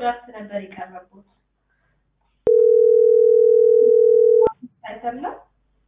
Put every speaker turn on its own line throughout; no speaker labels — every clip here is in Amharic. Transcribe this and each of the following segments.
ድራፍት ነበር የቀረቡት አይደለም?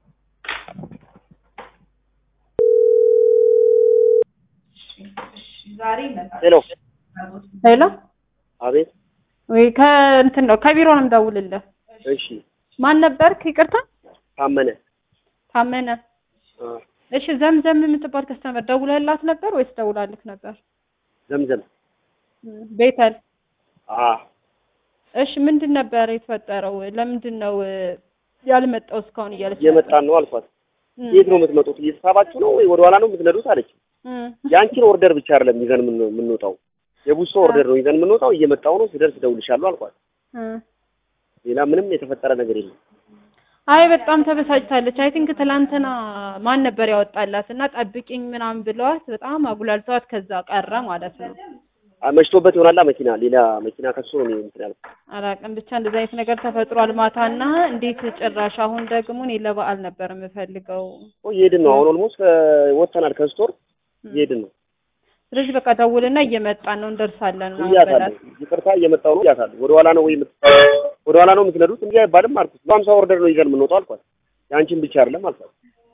እሺ፣ እሺ፣ ዛሬ ይመጣል።
ሄሎ
ሄሎ
አቤት
ወይ ከእንትን ነው ከቢሮ ነው የምደውልልህ።
እሺ
ማን ነበርክ? ይቅርታ
ታመነ
ታመነ።
አ፣
እሺ ዘምዘም የምትባል ከስተመር ደውለህላት ነበር ወይስ ደውላልክ ነበር?
ዘምዘም
እም፣ ቤተል
አ
እሺ ምንድን ነበር የተፈጠረው? ለምንድን ነው እ፣ ያልመጣው እስካሁን እያለች
እየመጣን ነው አልኳት።
እም፣
የት ነው የምትመጡት? እየተሳባችሁ ነው ወይ ወደ ኋላ ነው የምትነዱት አለች።
እም፣
የአንቺን ኦርደር ብቻ አይደለም ይዘን የምን- የምንወጣው የቡሶ ኦርደር ነው ይዘን የምንወጣው። እየመጣው ነው ስደርስ እደውልልሻለሁ አልኳት።
እም።
ሌላ ምንም የተፈጠረ ነገር የለም።
አይ በጣም ተበሳጭታለች። አይ ቲንክ ትላንትና ማን ነበር ያወጣላት እና ጠብቂኝ ምናምን ብለዋት በጣም አጉላልተዋት ከዛ ቀረ ማለት ነው።
አ፣ መሽቶበት ይሆናላ መኪና ሌላ መኪና ከሱ ነው እኔ እንትን ያልኩት።
አላውቅም ብቻ እንደዚህ አይነት ነገር ተፈጥሯል ማታና እንዴት ጭራሽ አሁን ደግሞ እኔ ለበዓል ነበር የምፈልገው።
ኦ እየሄድን ነው አሁን ኦልሞስት ወጥተናል ከስቶር እየሄድን ነው
ስለዚህ በቃ ደውልና እየመጣን ነው እንደርሳለን ምናምን
እያታለሁ።
በላት።
ይቅርታ እየመጣው ነው እያታለሁ። ወደ ኋላ ነው ወይ የምት ወደ ኋላ ነው የምትነዱት እንጂ አይባልም አልኩት። በሀምሳ ኦርደር ነው ይዘን የምንወጣው አልኳት። የአንቺን ብቻ አይደለም አልኳት።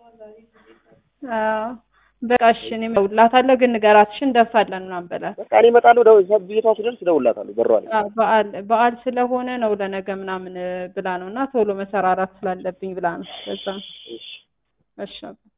አዎ በቃ እሺ እኔም እደውልላታለሁ ግን ንገራት እሺ እንደርሳለን ምናምን በላት።
በቃ እኔ እመጣለሁ። ደው ቤቷ ስደርስ እደውልላታለሁ። በሯ ላይ
አዎ፣ በዓል በዓል ስለሆነ ነው ለነገ ምናምን ብላ ነው እና ቶሎ መሰራራት ስላለብኝ ብላ ነው። በዛ ነው።
እሺ
እሺ